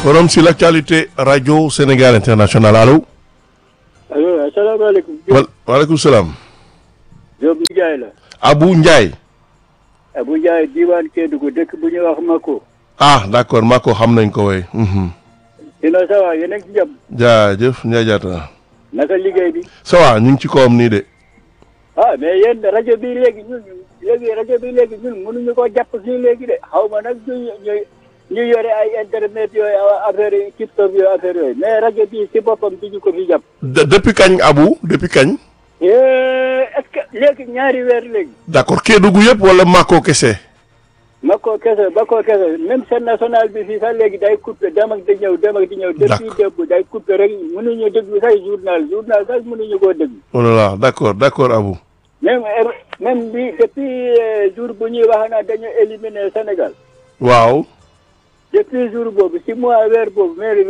forum sur l'actualité radio Sénégal international allo. allo asalaamaaleykum. wa waaleykum salaam. Diop Ndiaye la. Abou Ndiaye. Abou Ndiaye diwaan Kédougou dëkk bu ñuy wax Mako. ah d' accord maa ko xam nañ ko way dina ça va yéen a ngi ci jàmm. jaajëf Ndiaye Diatta. naka liggéey bi. ça va ñu ngi ci kawam nii de. ah mais yéen rajo bi léegi ñun léegi rajo bi léegi ñun mënuñu koo jàpp fii léegi de xaw ma nag ñu ñu ñu yore ay internet yooyu affaire yi TikTok yooyu affaire yooyu mais rajo bi si boppam du ñu ko fi jàpp. de depuis kañ Abou depuis kañ. est-ce que léegi ñaari weer léegi. d' accord Kédougou yëpp wala Mako kese. Mako kese Mako kese même chaîne nationale bi fii sax léegi day coupé dem ak di ñëw dem ak di ñëw. depuis démb day coupé rek mënuñu déglu sax journal journal sax mënuñu koo déglu. oh là là d' accord d' accord Abou. même même bi depuis jour bu ñuy wax naa dañu éliminer Sénégal. waaw. depuis jour boobu si mois weer boobu mais